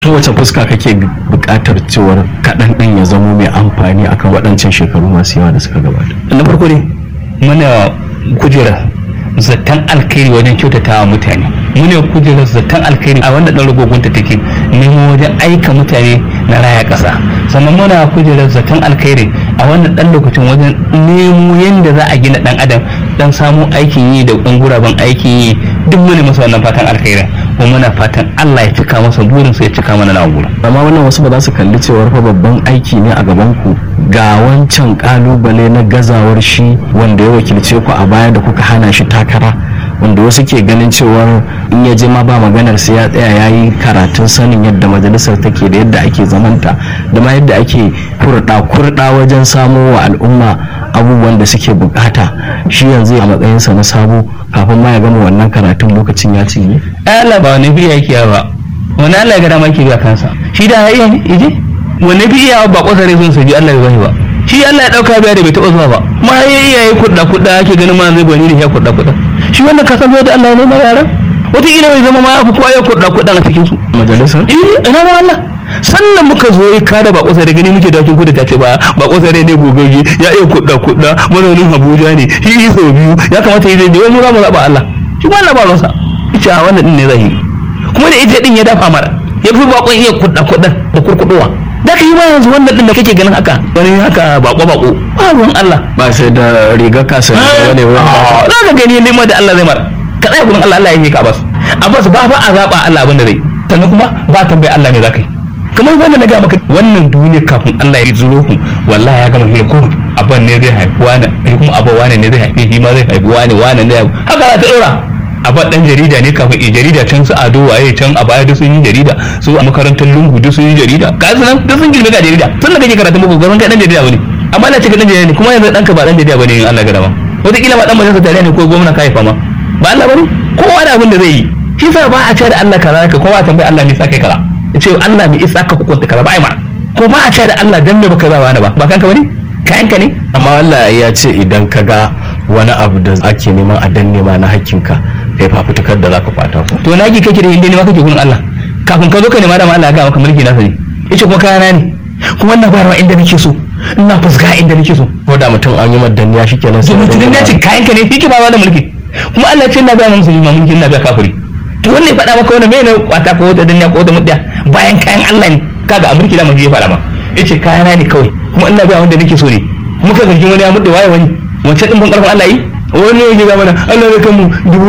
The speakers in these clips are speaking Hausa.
ta wace fuska kake buƙatar cewar kaɗan ɗin ya zamo mai amfani akan waɗancan shekaru masu yawa da suka gabata na farko ne muna kujera zaton alkhairi wajen kyautata wa mutane muna kujera zaton alkhairi a wanda ɗan ragogonta take nemo wajen aika mutane na raya ƙasa sannan muna kujera zaton alkhairi a wannan ɗan lokacin wajen nemo yadda za a gina ɗan adam dan samu aikin yi da ɗan guraben aikin yi duk mune masa wannan fatan alkhairi kuma muna fatan Allah ya cika masa burinsa ya cika mana na gura amma wannan wasu ba za su kalli cewar fa babban aiki ne a gaban ku ga wancan kalubale na gazawar shi wanda ya wakilce ku a baya da kuka hana shi takara wanda wasu ke ganin cewar in ya je ma ba maganar sai ya tsaya ya yi karatun sanin yadda majalisar take da yadda ake zamanta da ma yadda ake kurɗa kurɗa wajen samo wa al'umma abubuwan da suke bukata shi yanzu a matsayinsa na sabo kafin ma ya gama wannan karatun lokacin ya cinye Allah ba wani biya yake ba wani Allah ya gada ma yake biya kansa shi da ya iya ije wani biya ba kwasare sun sabi Allah ya bai ba shi Allah ya dauka biya da bai taba zuwa ba ma ya iya yi kudda kudda ake ganin ma zai bani da ya kudda kudda shi wannan ka san da Allah ya nema yaran wataƙila bai zama ma ya fi kowa ya kudda kudda a cikin su majalisar eh ina ma Allah sannan muka zo ya kada ba kusa da gani muke dakin kudu ta ce ba ba kusa da ne gogogi ya iya kudda kudda mazaunin Abuja ne shi yi sau biyu ya kamata yi zai je wani za mu zaba Allah shi ba Allah ba ruwansa ita wannan din ne zai yi kuma da ita din ya dafa mara ya fi bakon iya kudda kudda da kurkuduwa da ka yi ma yanzu wannan din da kake ganin haka wani haka bako bako ba ruwan Allah ba sai da riga kasa da wani za ka gani nema da Allah zai mara ka tsaya gurin Allah Allah ya yi ka Abbas Abbas ba fa a zaba Allah abin da zai sannan kuma ba tambayi Allah ne za ka yi kamar wanda na ga maka wannan duniya kafin Allah ya zuro ku wallahi ya gama hira ko abban ne zai haifi wani kuma abban wani ne zai haifi shi ma zai haifi wani wani ne haka za ta dora abban dan jarida ne kafin i jarida can su ado waye can a baya duk sun yi jarida su a makarantar lungu duk sun yi jarida ka su nan duk sun girme ga jarida tun da kake karatun boko gaban kai dan jarida bane amma na cika dan jarida ne kuma yanzu danka ba dan jarida bane in Allah ga dama wataƙila ba dan majalisa tare ne ko gwamna ka haifa ma ba Allah bane kowa da abin da zai yi shi sa ba a ce da Allah kaza ka kowa tambayi Allah ne sa kai kaza ce Allah mai isa ka hukunta kaza ba ai ma ko ba a ce da Allah dan me baka ba wani ba ba kanka bane kayanka ne amma Allah ya ce idan ka ga wani abu da ake neman a danne ma na hakkinka kai fafutukar da zaka fata ko to naki kake da inda ne ma kake gurin Allah kafin ka zo ka nema da ma Allah ya ga maka mulki nasa ne yace kuma kayana ne kuma ina bayarwa inda nake so ina fusga inda nake so ko da mutum an yi madanniya shikenan to mutum ya ce kayanka ne yake ba da mulki kuma Allah ya ce ina bayar musulmi ma mulki ina bayar kafiri to wanne ya faɗa maka wani mai ne kwata ko wata danniya ko wata mudda bayan kayan Allah ne kaga a mulki da mun ya faɗa ma yace kayana ne kawai kuma ina bayar wanda nake so ne kuma ka zargin wani ya mudda waye wani wancan din ban karfin Allah yi wani ya ga mana Allah ya kan mu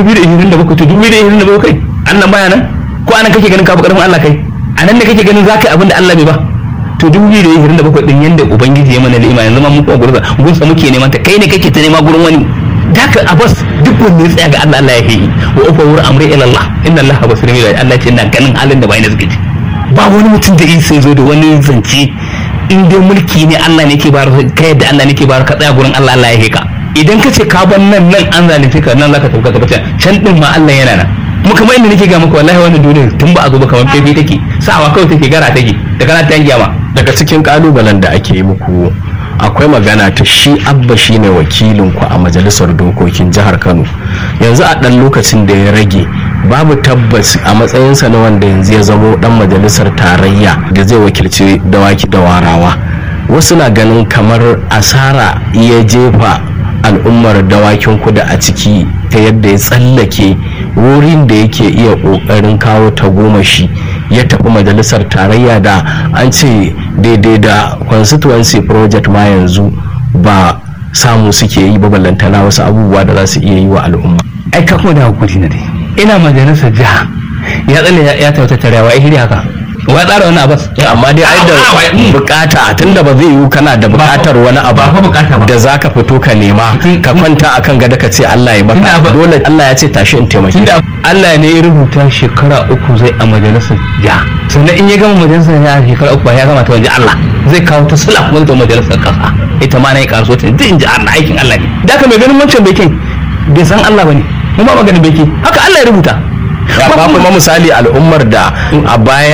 2027 to 2027 kai Allah baya nan ko anan kake ganin ka fi karfin Allah kai anan ne kake ganin zaka yi abin da Allah bai ba to 2027 din yanda ubangiji ya mana ni'ima yanzu ma mun ko gurza gunsa muke neman ta kai ne kake ta nema gurin wani daka abbas duk wanda ya tsaya ga Allah Allah ya yi wa ufa wuri amri ila Allah inna Allah basirun bil Allah ce ina ganin halin da bayan suke ci ba wani mutum da sai zo da wani zance in dai mulki ne Allah ne ke bayar ka yadda Allah ne ke bayar ka tsaya gurin Allah Allah ya yi ka idan ka ce ka ban nan nan an zalunce ka nan zaka tafi ka tafi can din ma Allah yana nan mu kamar inda nake ga maka wallahi wannan duniyar tun ba a zo ba kamar fefe take sawa kawai take gara take da kana ta yangiya ma daga cikin kalubalen da ake yi muku akwai magana ta shi abba shi ne wakilinku a majalisar dokokin jihar kano yanzu a ɗan lokacin da ya rage babu tabbas a matsayinsa na wanda yanzu ya zamo ɗan majalisar tarayya da zai wakilci dawaki da warawa wasu na ganin kamar asara ya jefa al'ummar dawakin kuda a ciki ta yadda ya tsallake wurin da yake iya ƙoƙarin kawo tagomashi ya tafi majalisar tarayya da an ce daidai da constituency project ma yanzu ba samu suke yi ba ballantana wasu abubuwa da za su iya yi wa al'umma ai ka kuma da hakuri na dai ina majalisar jiha ya tsalle ya tauta tarewa ya shirya haka wa tsara wani abas amma dai ai da bukata tunda ba zai yiwu kana da bukatar wani abu da zaka fito ka nema ka kwanta akan gada ka ce Allah ya baka dole Allah ya ce tashi in taimake Allah ne ya rubuta shekara uku zai a majalisar jiha sannan in ya gama majalisar jiha shekara uku ba ya gama ta wajen Allah zai kawo ta sula kuma ta majalisar kasa ita ma na yi kasuwa ta duk in ji Allah aikin Allah ne da ka mai ganin wancan bekin bai san Allah ba ne mu ba maganin beki haka Allah ya rubuta ba kuma misali al'ummar da a baya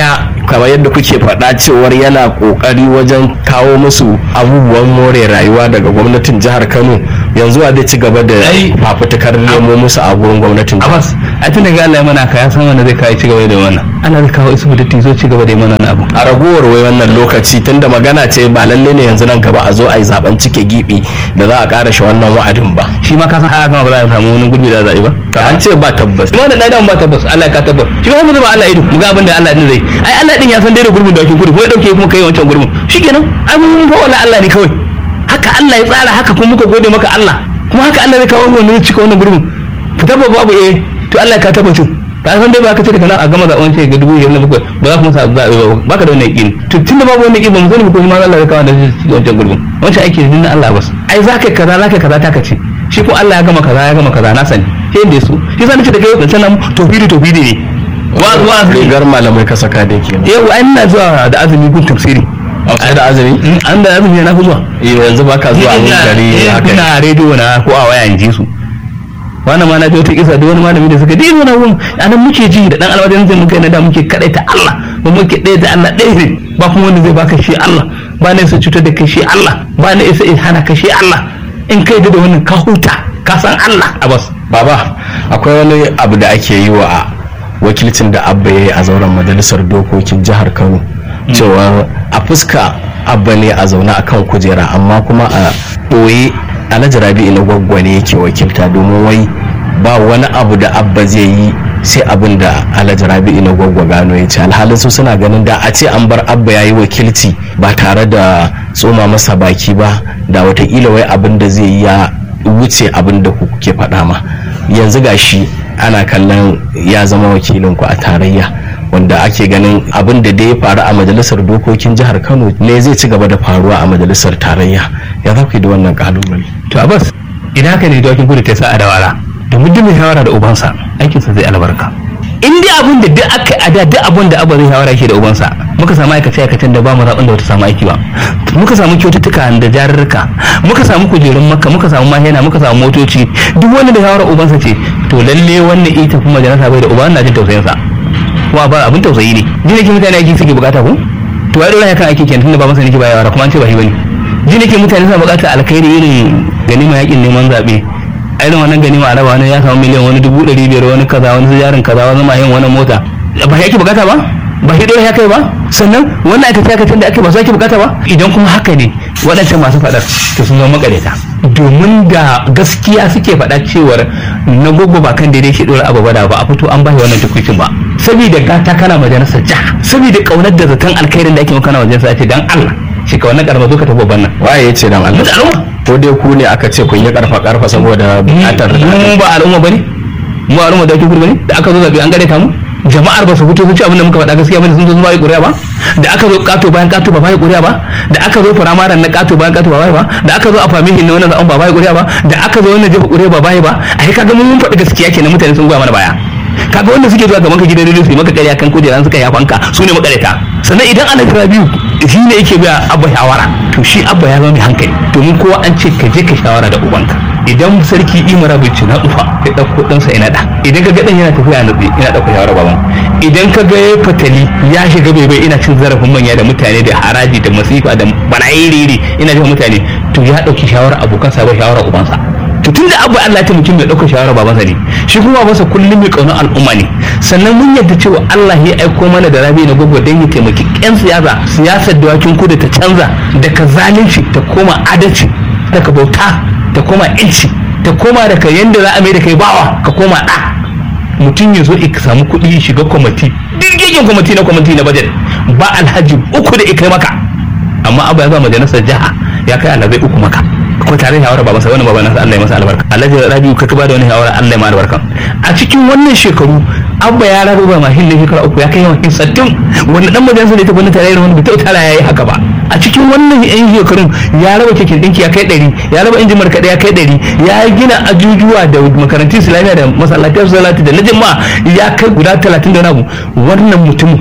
kamar yadda kuke faɗa cewar yana ƙoƙari wajen kawo musu abubuwan more rayuwa daga gwamnatin jihar kano yanzu a zai ci gaba da Ai. fafutukar nemo musu a gurin gwamnatin jihar abbas a tun daga Allah ya mana ka ya san wanda zai kawo ci gaba da wannan Allah zai kawo isu da zo ci gaba da mana wannan abu a ragowar wai wannan lokaci tunda magana ce ba lalle ne yanzu nan gaba a zo a yi zaben cike gibi da za a ƙara shi wannan wa'adin ba shi ma ka san haka ba za a samu wani gurbi da zaɓi ba ka an ce ba tabbas kuma da ɗan ba tabbas Allah ya ka tabbas shi ma mu zuba Allah ido mu ga abin da Allah din zai ai Allah din ya san dai da gurbin da ake gudu ko ya dauke kuma kai wancan gurbin shikenan ai mun fa wala Allah ne kawai haka Allah ya tsara haka kuma muka gode maka Allah kuma haka Allah zai kawo wani zai cika wannan gurbin fita ba babu eh to Allah ya ka tabbacin ka san dai ba ka ce daga nan a gama zaɓen ce ga dubu biyar na bakwai ba za ku musa zaɓe ba ba ka da wannan yaƙini to tunda babu wannan yaƙini ba mu sani ba ko ma Allah ya kawo da zai cika wancan gurbin wancan aiki ne na Allah bas ai za ka yi kaza za ka yi kaza ta ka ce shi ko Allah ya gama kaza ya gama kaza na sani sai da su shi sa nace da kai wancan nan tofidi tofidi ne wa wa rigar malamai ka saka da ke yau ai ina zuwa da azumi gun tafsiri a da azumi an da azumi na fi zuwa yanzu ba ka zuwa wani gari haka ina rediyo na ko a waya in ji su wannan ma na ji wata kisa da wani malami da suka dai wani wurin anan muke ji da dan alwajen zai muka na da muke kadai ta Allah ba muke ɗaya da Allah ɗaya ne ba kuma wanda zai baka shi Allah ba na isa cutar da kai shi Allah ba na isa hana ka shi Allah in kai da wannan ka huta ka san Allah a bas baba akwai wani abu da ake yi wa wakilcin da abba ya yi a zauren majalisar dokokin jihar kano cewa a fuska abba ne a zaune a kan kujera amma kuma a ɓoye alhaji rabi'u na gwaggwane yake wakilta domin wai ba wani abu da abba zai yi sai abin da alhaji rabi'u na gwaggwa gano ya ce alhalin su suna ganin da a ce an bar abba ya yi wakilci ba tare da tsoma masa baki ba da watakila wai abin da zai yi ya wuce abin da kuke faɗa ma yanzu gashi ana kallon ya zama wakilin ku a tarayya wanda ake ganin abin da dai ya faru a majalisar dokokin jihar kano ne zai ci gaba da faruwa a majalisar tarayya ya za ku yi da wannan kalubale to abbas idan haka ne dokin gudu ta sa a dawara domin duk mai shawara da ubansa aikinsa zai albarka in dai abin da duk aka a da duk abin da abba zai shawara ke da ubansa muka samu aikace aikacen da ba mu zaɓin da wata samu aiki ba muka samu kyaututtuka da jarurruka muka samu kujerun makka muka samu mahena muka samu motoci duk wanda da shawara ubansa ce to lalle wannan ita kuma majalisa bai da uba na jin tausayinsa kuma ba abin tausayi ne ji ne ke mutane aiki suke bukata ko to ya dora ya kan aiki kenan tunda ba masa ne ke bayarwa kuma an ce ba shi bane ji ne ke mutane suna bukata alkhairi irin ganima yakin neman zaɓe a irin wannan ganima a raba wani ya samu miliyan wani dubu ɗari biyar wani kaza wani jarin kaza wani mahin wani mota ba shi ake bukata ba ba shi dora ya kai ba sannan wannan aikace aikacen da ake ba su ake bukata ba idan kuma haka ne waɗancan masu faɗar to sun zama makareta domin da gaskiya suke faɗa cewar na gogo ba kan daidai shi ɗora abu ba da ba a fito an ba shi wannan tukuicin ba saboda gata kana majalisar jiha saboda kaunar da zaton alkhairin da ake maka na majalisar ce dan Allah shi ka wannan karama zo ka tafi babban nan waye ya ce dan Allah da al'umma ko dai ku ne aka ce kun yi karfa karfa saboda bukatar mu ba al'umma bane mu al'umma da ake gudu bane da aka zo zabi an gare ta mu jama'ar ba su fito sun ci abin da muka faɗa gaskiya bane sun zo ba yi ƙuri'a ba da aka zo kato bayan kato ba ba yi ƙuri'a ba da aka zo firamaren na kato bayan kato ba ba yi ba da aka zo a famihin na wannan zaɓen ba ba yi ƙuri'a ba da aka zo wannan jefa ƙuri'a ba ba yi ba a yi kaga mun faɗi gaskiya kenan mutane sun goya mana baya kaga wanda suke zuwa gaban ka gidan rediyo su yi maka ƙarya kan kujeran suka yafanka su ne makareta sannan idan ana jira biyu shi ne yake biya abba shawara to shi abba ya zama mai hankali domin kowa an ce ka je ka shawara da ubanka idan sarki imara bai ci na ufa ya ɗauko ɗansa ina da idan ka ga ɗan yana tafiya na ina ɗauko shawara baban idan ka ga ya fatali ya shiga bai bai ina cin zarafin manya da mutane da haraji da masifa da bala'iri ina jin mutane to ya ɗauki shawara abokansa ba shawara ubansa to tunda abu Allah ta mutum mai ɗaukar shawara babansa ne shi kuma babansa kullum mai ƙaunar al'umma ne sannan mun yadda cewa Allah ya aiko mana da rabi na gwagwa don ya taimaki ƴan siyasa siyasar dawakin kudu ta canza daga zalunci ta koma adalci daga bauta ta koma yanci ta koma daga yanda za a mai da kai bawa ka koma ɗa mutum ya zo ka samu kuɗi shiga kwamiti dirgin kwamiti na kwamiti na bajet ba alhaji uku da ikai maka amma abu ya zama majalisar jiha ya kai alhazai uku maka ko tare da shawara ba masa wani baba nasa Allah ya masa albarka Alhaji Rabiu ka ba da wani shawara Allah ya masa albarka a cikin wannan shekaru abba ya rabu ba mahin ne shekara uku ya kai yawan sattin wani dan majalisa ne ta gwamnati tare wani bai tara yayi haka ba a cikin wannan yan shekarun ya raba keken dinki ya kai ɗari ya raba injin markaɗe ya kai ɗari ya gina ajujuwa da makarantun islamiyya da masallatai salati da na jama'a ya kai guda talatin da wani abu wannan mutum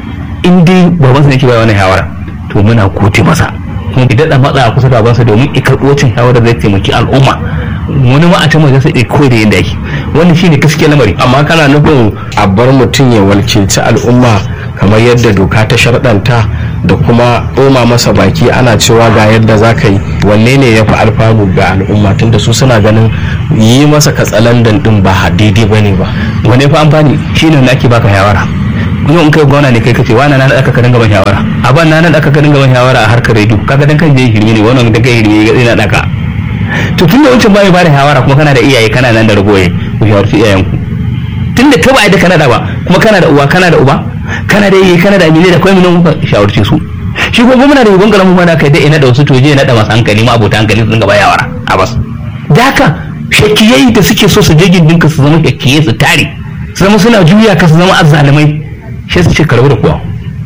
in dai babansa ne ke bai wani shawara to muna kote masa kuma ki daɗa matsa a kusa da bansa domin i karɓo wacin shawarar zai taimaki al'umma wani ma a can wajen sai koyi da yadda yake wannan shine gaskiyar lamari amma kana nufin a bar mutum ya walkilci al'umma kamar yadda doka ta sharɗanta da kuma ɗoma masa baki ana cewa ga yadda za ka yi wanne ne ya fi alfanu ga al'umma tunda su suna ganin yi masa katsalandan ɗin ba daidai ba ne ba wane fa amfani shi ne ake baka shawara kuma in kai gwamna ne kai kace wani na aka ka dinga ban shawara a ban na aka ka dinga ban shawara a harkar rediyo kaga dan kan je hirme ne wannan da kai hirme ga ina daka to tunda wancan ba mai bada shawara kuma kana da iyaye kana nan da ragoye ku shawarci iyayenku tunda ka ba da kana da ba kuma kana da uwa kana da uba kana da iyaye kana da amine da kwai mun shawarce su shi ko gwamna da yugon kalamu mana kai da ina da wasu toje na da masu hankali ma abota hankali su dinga ba shawara a bas da haka shakiyai da suke so su je gindinka su zama shakiyai su tare su zama suna juya ka su zama azzalumai shi su ce karbu da kuwa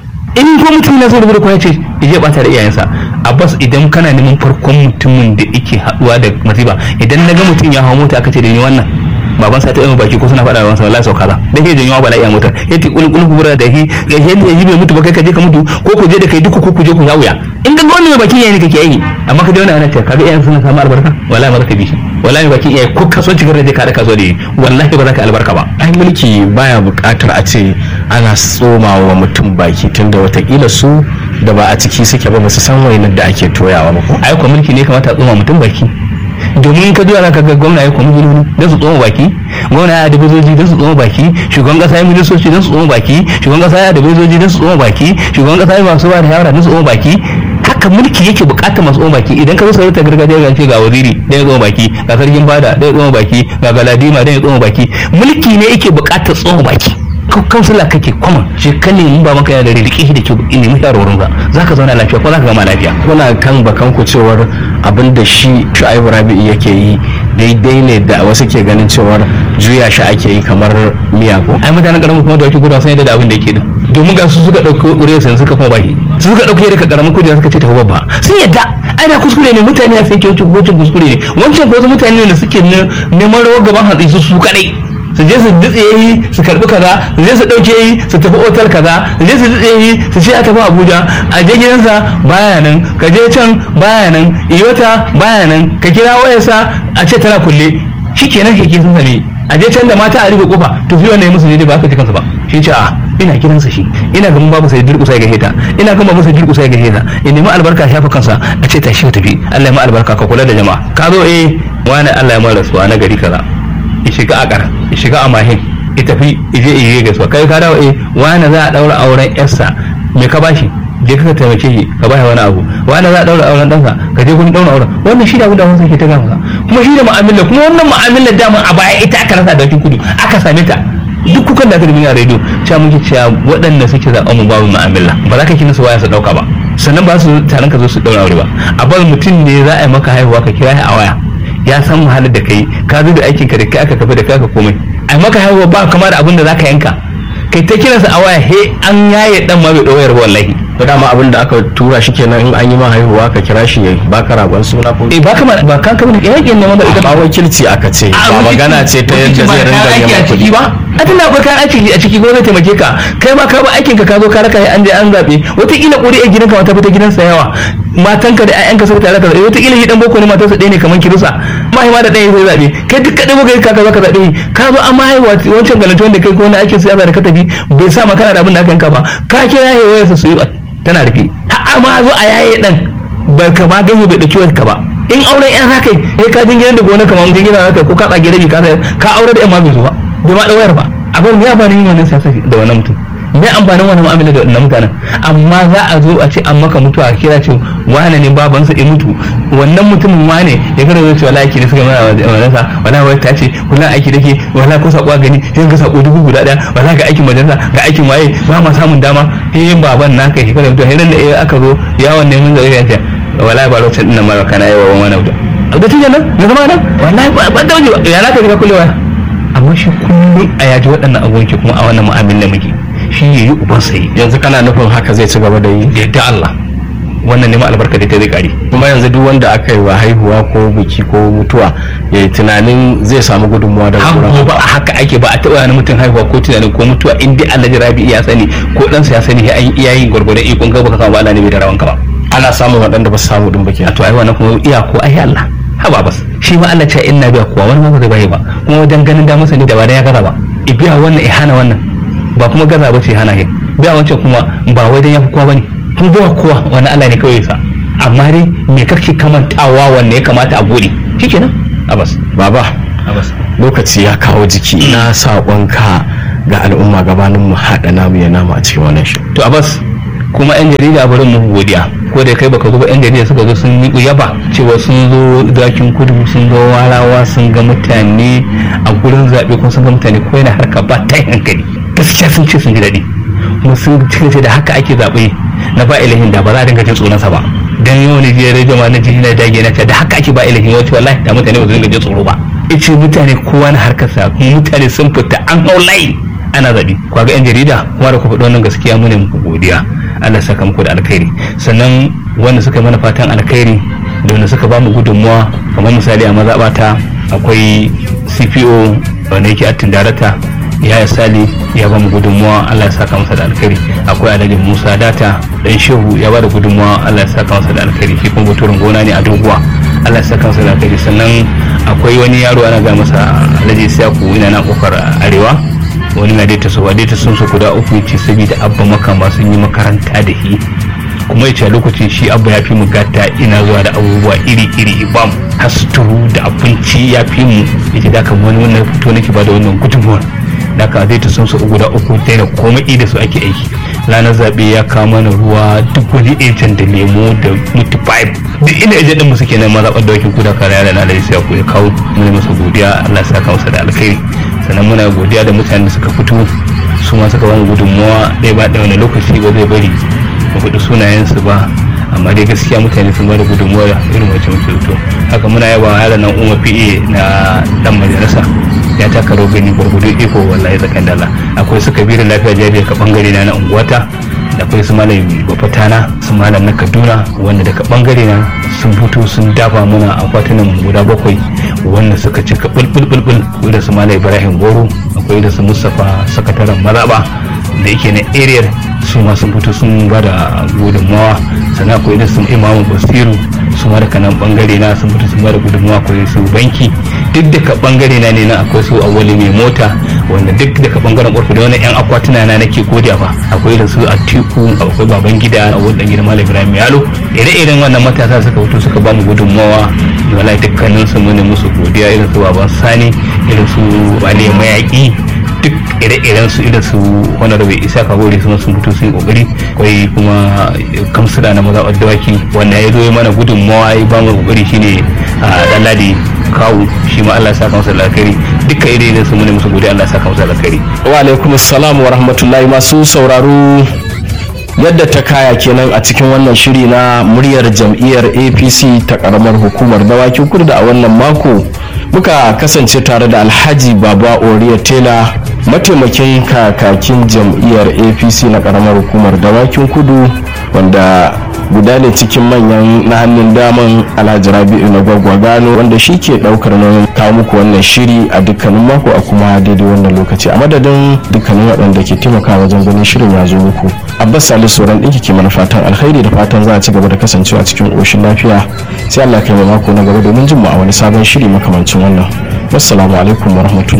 in ko mutum na zai rubuta kuwa ya ce ya je bata da iyayensa abbas idan kana neman farkon mutumin da yake haduwa da masifa idan na ga mutum ya hawo mota aka ce da ni wannan baban sa ta yi baki ko suna faɗa da wallahi sauka za da ke janyo bala'i a motar yace kul kul kubura da shi ya je ya bai mutu ba kai ka je ka mutu ko ku je da kai duka ko ku je ku wuya in ga wannan mai baki yayi ne kake yi amma ka je wannan ana ce ka ga iyayen suna samu albarka wallahi ba za ka bi shi wallahi mai baki iyaye ko kaso cikin rage ka da kaso da wallahi ba za ka albarka ba ai mulki baya buƙatar a ce ana tsoma wa mutum baki tunda watakila su da ba a ciki suke ba ba su san wainar da ake toyawa ba ko ai ko mulki ne kamata a tsoma mutum baki domin ka duba ka ga gwamna ya kuma giloni don su tsoma baki gwamna ya da bezoji don su tsoma baki shugaban kasa ya ministoci don su tsoma baki shugaban kasa ya da bezoji don su tsoma baki shugaban kasa ya masu ba da shawara don su tsoma baki haka mulki yake bukatar masu tsoma baki idan ka zo sarauta gargajiya ga ce ga waziri da ya tsoma baki ga sarkin fada da ya tsoma baki ga galadima da ya tsoma baki mulki ne yake bukatar tsoma baki kansila kake kwama shi kan ne ba maka yana da riƙe shi da ke nemi shawarwarin ba za ka zauna lafiya ko za ka gama lafiya kuna kan bakan ku cewar abin da shi shu'aibu rabi'i yake yi daidai ne da wasu ke ganin cewar juya shi ake yi kamar miyago ai mutanen karamin kuma da wake gudu sun yadda da abin da yake din domin ga su suka ɗauki ƙuriyar sun suka kuma baki su suka ɗauki daga karamin kudi suka ce ta babba sun yadda ana kuskure ne mutane a sai kyautu hukuncin kuskure ne wancan ko wasu mutane ne da suke neman rawar gaban hatsi su su kadai su je su dutse yi su karbi kaza su je su dauke yi su tafi otal kaza su je su dutse yi su ce a tafi abuja a je gidansa baya nan ka je can baya nan iyota baya nan ka kira wayarsa a ce tana kulle shikenan keke sun same a je can da mata a rufe kofa to fi wannan musu ne ba ka ji kansa ba shi ce a ina gidansa shi ina gaban babu sai durƙusa ya gahe ta ina gaban babu sai durƙusa ya gahe ta in nemi albarka shafa kansa a ce tashi ka tafi Allah ya ma albarka ka kula da jama'a ka zo eh wani Allah ya ma rasuwa na gari kaza ya shiga a ƙara ya shiga a mahin ya tafi ije ije gaisuwa kai ka dawo eh wani za a daura auren yarsa me ka bashi je ka taimake shi ka bashi wani abu wani za a daura auren ɗansa ka je kun daura auren wannan shi da abin da wasu ke ta gama kuma shi da mu'amala kuma wannan mu'amala dama a baya ita aka rasa da wakin kudu aka same ta duk kukan da aka rubuta a rediyo cewa muke cewa waɗanda suke zaɓa mu babu mu'amala ba za ka kina su waya su ɗauka ba sannan ba su taron ka zo su ɗaura aure ba a bar mutum ne za a yi maka haihuwa ka kira shi a waya ya san wahalar da kai ka zo da aikinka da kai aka kafa da kai aka komai a maka haihuwa ba kama da abin da zaka yanka kai ta kiransa a waya he an yaye dan ma bai ɗauyar ba wallahi to dama abin da aka tura shi kenan in an yi ma haihuwa ka kira shi ya baka ragon suna ko eh ba kama ba kan kama da yakin neman da ita ba wakilci aka ce ba magana ce ta yadda zai ringa neman kuɗi ba a tana akwai kayan aiki a ciki ko zai taimake ka kai ma ka ba aikin ka ka zo ka raka an je an zabe wataƙila ƙuri a gidanka wata fita gidansa yawa matanka da ƴaƴanka suka tare ka zabe wataƙila shi dan boko ne matarsa ɗaya ne kamar kirusa mahima da ɗaya zai zabe kai duk kaɗai baka ka zo ka zabe ka zo an ma haihuwa wancan galanci wanda kai ko wani aikin siyasa da ka tafi bai sa ma kana da abin da aka yanka ba ka kira ya wayarsa su yi tana rufe har ma zo a yaye dan bai ka ma gani bai dauki ka ba in auren yan haka ya ka jingina da gona kamar jingina haka ko ka tsage rabi ka ka aure da yan ma bai zo ba bai ma dawayar ba abin ya bani yin wannan siyasa da wannan mutum me amfanin wannan mu'amala da wannan mutanen amma za a zo a ce an maka mutuwa a kira ce wane ne babansa ya mutu wannan mutumin wane ya kada zai ce wala aiki ne suka mana wannan sa wala wai ta ce kula aiki dake wala ko sako gani sai ga sako dubu guda daya wala ga aikin majalisa ga aikin waye ba ma samun dama eh baban naka shi kada mutuwa hirin da aka zo yawon neman zai ya ce wala ba lokacin din nan kana yawa wani abu da tijin nan na zama nan wallahi ba da waje ya naka ga kullewa amma shi kullum a yaji waɗannan abubuwan ke kuma a wannan mu'amala muke shi ya yi uban sai yanzu kana nufin haka zai ci gaba da yi da yadda Allah wannan neman albarka da ta zai kare kuma yanzu duk wanda aka yi wa haihuwa ko biki ko mutuwa ya yi tunanin zai samu gudunmuwa daga haka ba haka ake ba a taɓa wani mutum haihuwa ko tunanin ko mutuwa in dai Allah jirabi ya sani ko ɗansa ya sani an iya yin gwargwadon ikon ka baka samu Allah ne bai da rawanka ba ana samun waɗanda ba su samu ɗin ba ke to ai wannan kuma iya ko ai Allah haba bas shi ma Allah ce inna biya kuwa wani ma ba zai bai ba kuma wajen ganin da masa ne da ba da ya gaza ba ibiya wannan ihana wannan ba kuma gaza ba ce hana shi biya wancan kuma ba wai dan ya fi kowa bane kun ba kowa wani Allah ne kawai ya sa amma dai me kake kamantawa wanne ya kamata a gode shikenan abas baba abas lokaci ya kawo jiki na saƙonka ga al'umma gabanin mu haɗa namu ya nama a cikin wannan shi to abbas kuma yan jarida bari mu godiya ko da kai baka zo ba yan jarida suka zo sun yi yaba cewa sun zo dakin kudu sun zo warawa sun ga mutane a gurin zaɓe kuma sun ga mutane ko yana harka ba ta hankali gaskiya sun ce sun ji daɗi kuma sun ce da haka ake zaɓe na ba ilahin da ba za a dinga jin tsoronsa ba dan yau ne jiya rediyo ma na jini na dage na ce da haka ake ba ilahin wacce wallahi da mutane ba su dinga jin tsoro ba ice mutane kowa na harkarsa kuma mutane sun fita an hau layi ana zaɓe kwa ga 'yan jarida kuma da ku faɗi wannan gaskiya mu ne muku godiya Allah saka muku da alkhairi sannan wanda suka mana fatan alkhairi da wanda suka bamu gudunmuwa kamar misali a mazaɓata akwai CPO wanda yake attin darata ya sali ya bamu gudunmuwa Allah ya saka masa da alkhairi akwai alhaji Musa Data dan Shehu ya bada gudunmuwa Allah ya saka masa da alkhairi shi kuma baturin gona ne a doguwa Allah ya saka masa da alkhairi sannan akwai wani yaro ana ga masa alhaji Isiyaku ina na kofar arewa wani na daita su daita sun su guda uku ce saboda abba makama sun yi makaranta da shi kuma ya ce lokacin shi abba ya fi mu gata ina zuwa da abubuwa iri iri ibam hasturu da abinci ya fi mu yace da kan wani wannan fito nake ba da wannan gudunmuwar da ka zai ta sun su guda uku daina komai da su ake aiki ranar zaɓe ya kawo mana ruwa duk wani ejen da lemo da mutu pipe duk ina ejen din mu suke nan mazaɓar da wakil kuda kare yana da sai ya kawo mu masa godiya Allah ya saka masa da alkhairi sannan muna godiya da mutanen da suka fito su ma suka bamu gudunmuwa ɗaya ba ɗaya wani lokaci ba zai bari mu faɗi sunayensu ba amma dai gaskiya mutane sun bada gudunmuwa irin wacce muke fito haka muna yaba yaran nan umar pa na dan majalisa ya taka rawar gani gwargwadon iko wallahi tsakan dala akwai su kabirin lafiya jariya ka bangare na na unguwata da akwai su malam bafatana su malam na kaduna wanda daga bangare na sun fito sun dafa muna akwatunan guda bakwai wanda suka cika bulbulbulbul da su malam ibrahim goro akwai da su mustapha sakataren maraba da yake na area su ma sun fito sun ba da gudunmawa sannan akwai da su imamu basiru su ma daga nan bangare na sun fito sun ba da gudunmawa akwai su banki duk daga bangare na ne na akwai su awali mai mota wanda duk daga bangaren ƙwarfi da wani yan akwatuna na nake godiya ba akwai da su atiku akwai baban gida a wani gidan malam ibrahim yalo ire-iren wannan matasa suka fito suka ba mu gudunmawa wala dukkanin su mu ne musu godiya irin su baban sani irin su bale mayaki duk ire-iren su irin su wani rabe isa kabori sun sun fito sun yi kokari akwai kuma kamsila na mazaɓar dawaki wanda ya zo ya mana gudunmawa ya ba mu kokari shine a dan ladi kawu shi ma Allah ya saka masa alkhairi duka ire-iren su mu ne musu godiya Allah ya saka masa alkhairi wa alaikum assalam wa rahmatullahi masu sauraro yadda ta kaya kenan a cikin wannan shiri na muryar jam'iyyar apc ta karamar hukumar dawakin kudu da a wannan mako muka kasance tare da alhaji baba oriya tela mataimakin kakakin jam'iyyar apc na karamar hukumar dawakin kudu wanda guda ne cikin manyan na hannun daman alhaji rabi'u na gwaggwagano wanda shi ke daukar nauyin kawo muku wannan shiri a dukkanin mako a kuma daidai wannan lokaci a madadin dukkanin waɗanda ke taimakawa wajen ganin shirin ya zo muku abbas salisu sauran ɗinki ke mana fatan alkhairi da fatan za a ci gaba da kasancewa cikin ƙoshin lafiya sai allah kai mako na gaba domin jin mu a wani sabon shiri makamancin wannan wassalamu alaikum wa rahmatullahi